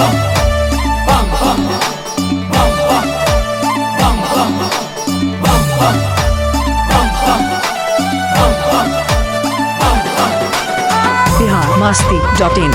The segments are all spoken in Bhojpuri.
बिहार मस्ती डॉट इन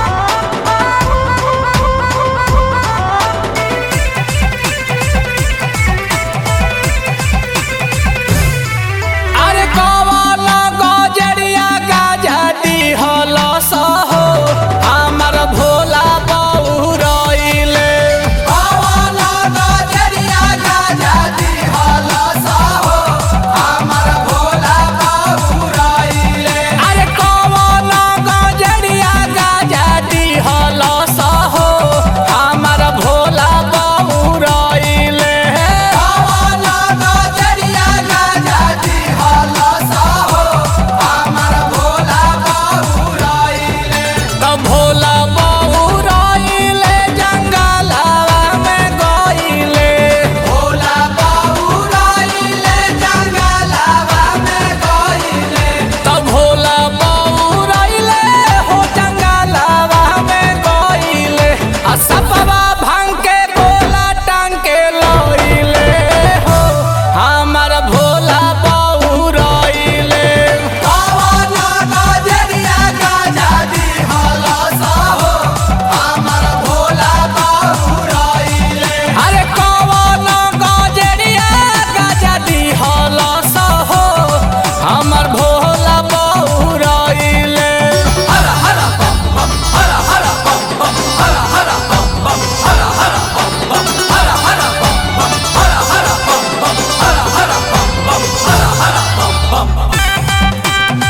अरे कवाला गजरिया गाजती हलस हो हमर भोला बउरइले कवाला गजरिया गाजती हलस हो हमर भोला बउरइले अरे कवाला गजरिया गाजती हलस हो हमर भोला बउरइले कवाला गजरिया गाजती हलस हो हमर भोला बउरइले त भोला बउरइले जंगलवा में गइले भोला बउरइले जंगलवा में गइले त भोला बउरइले हो जंगलवा में गइले आ सपवा भांग के गोला टांग के लइले हो हमर भोला बउरइले कवना गजरिया गजादी हलस हो हमर भोला बउरइले अरे कवना गजरिया गजादी हलस हो हमर भोला बउरइले हर हर बम बम हर हर बम बम हर हर बम बम हर हर बम बम हर हर बम बम हर हर बम बम हर हर बम बम हर हर बम बम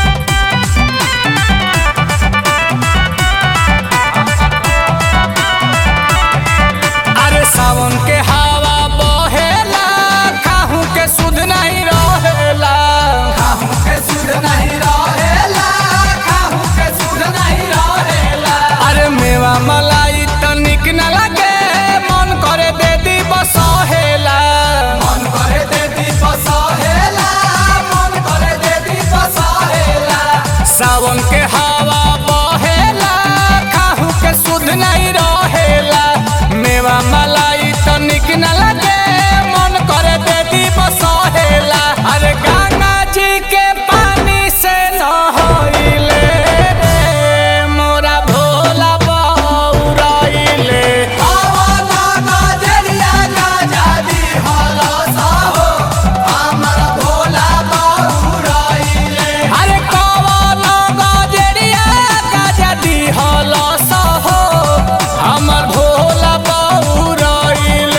अरे सावन के हवा बहेला काहू के सुध नहीं रहेला काहू के सुध नहीं रहेला काहू के सुध नहीं रहेला अरे मेवा मलाई तनिक न लगे मन करे दे दी बसहेला मन करे दे दी बसहेला मन करे दे दी बसहेला सावन के हवा बहेला काहू के सुध नहीं रहेला मेवा मलाई तनिक न लगे मन करे दे दी बसहेला अरे गंगा जी के पानी से नहइले रे मोरा भोला बउरइले कवना गजरिया गजादी हलस हो हमर भोला बउरइले अरे कवना गजरिया गजादी हलस हो हमर भोला बउरइले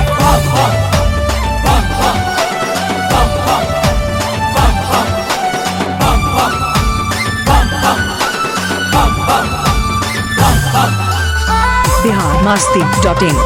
बिहार मस्ती डॉट इन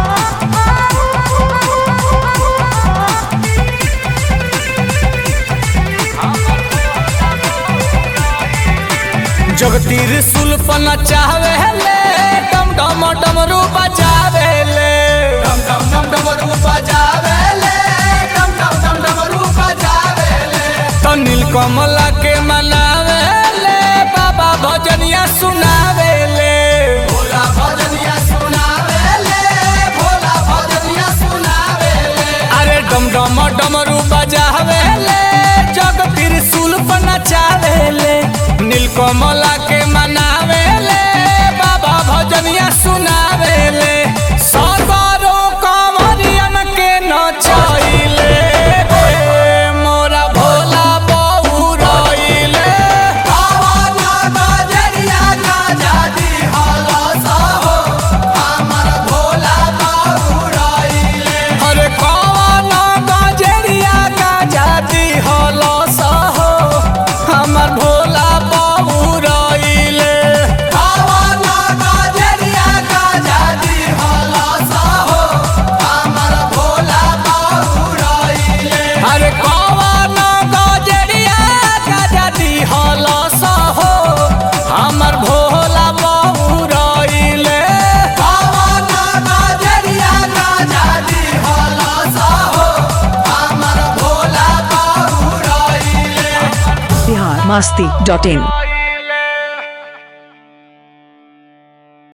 जगतीर सुल्पन चाहवे ले डम डम डमरू बजावे ले डम डम डम डमरू बजावे ले डम डम डम डमरू बजावे ले तो नीलकमला के मनावे ले बाबा भजनिया सुनावे ले भोला भजनिया सुनावे ले भोला भजनिया सुनावे ले अरे डम डम डमरू बजावे ले जग त्रिशूल पर नचावे ले नीलकमला के मनावे ले बाबा भजनिया सुनावे ले सरदारो कंवरियन के नचाइले रे मोरा भोला बउरइले कवना गजरिया गजादी हलस हो हमर भोला बउरइले अरे कवना गजरिया गजादी हलस हो हमर भोला बउरइले कवना गजरिया गजादी हलस हो हमर भोला बउरइले अरे कवना गजरिया गजादी हलस हो हमर भोला बउरइले कवना गजरिया गजादी हलस हो हमर भोला बउरइले बिहार मस्ती डॉट इन